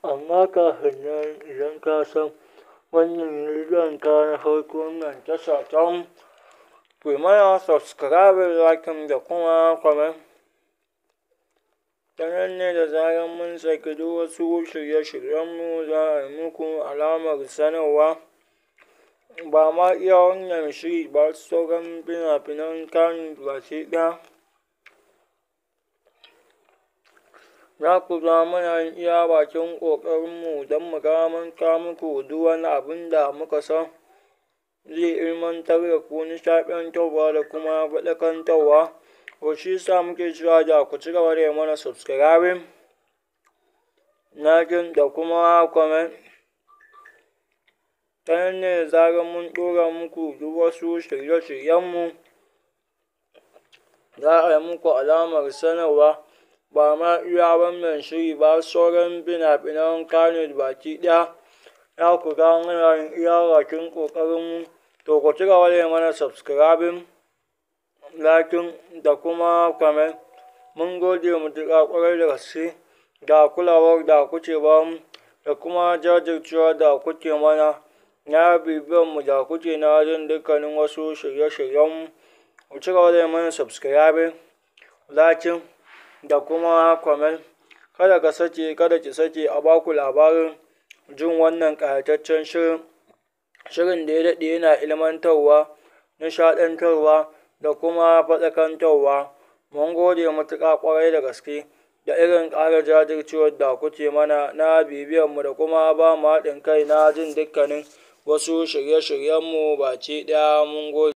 Amma kafin nan idan ka san wannan ne zuwanka na farko wannan tasha tamu, ku yi mana subscribe, like da kuma comment. Ta nan ne da zarar mun saki duk wasu shirye-shiryenmu za a yi muku alamar sanarwa. Ba ma iya wannan shiri ba sauran fina-finan Kannywood baki ɗaya. Za ku ga muna yin iya bakin ƙoƙarinmu don mu ga mun kawo muku duk wani abun da muka san zai ilmantar da ku, nishaɗantarwa da kuma faɗakantarwa. To shi yasa muke cewa da ku ci gaba da yi mana subscribing, liking da kuma comment. Ta nan ne da zarar mun ɗora muku duk wasu shirye-shiryenmu za a yi muku alamar sanarwa. Ba ma iya wannan shiri ba sauran fina-finan Kannywood baki ɗaya. Za ku ga muna yin iya bakin ƙoƙarinmu. To ku ci gaba da yi mana subscribing, liking da kuma comment. Mun gode matuƙa ƙwarai da gaske da kulawar da kuke ba mu da kuma jajircewar da kuke mana. Na bibiyar mu da kuke na jin dukkanin wasu shirye-shiryenmu. Ku ci gaba da yi mana subscribing, liking da kuma comment. Kada ka sake, kada ki sake a baku labarin jin wannan ƙayataccen shirin. Shirin da ya daɗe yana ilmantarwa, nishaɗantarwa da kuma faɗakantarwa. Mun gode matuƙa ƙwarai da gaske da irin ƙara jajircewar da kuke mana na bibiyar mu da kuma ba mu haɗin kai na jin dukkanin wasu shirye-shiryenmu baki ɗaya. Mun gode.